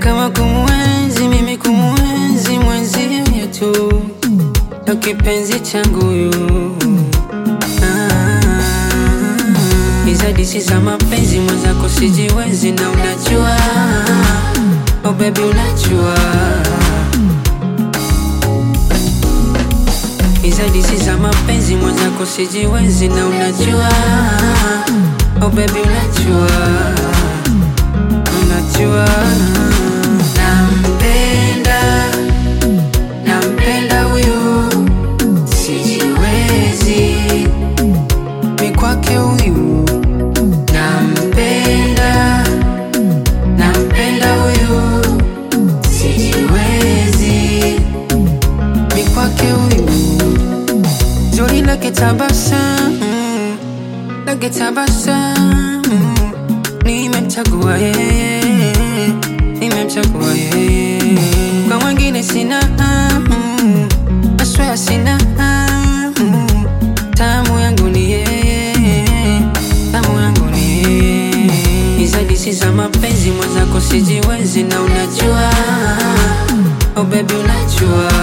kama kumwenzi mimi kumwenzi mwenzie tu ndo kipenzi changu yu hizo disi za mapenzi mwenzako sijiwezi na unajua oh baby unajua hizo disi za mapenzi mwenzako sijiwezi na unajua oh baby unajua unajua nampenda nampenda huyu sijiwezi mi kwake huyu nampenda nampenda huyu sijiwezi mi kwake huyu zuri lake tabasamu lake tabasamu nimemchagua yeye nimemchagua yeye kwa mwingine sina hamu aswea sina hamu tamu yangu ni yeye tamu yangu ni yeye hizo disi za mapenzi mwenzako sijiwezi na unajua oh baby unajua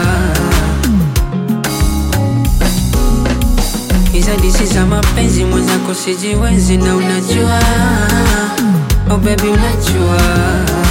hizo disi za mapenzi mwenzako sijiwezi na unajua oh baby unajua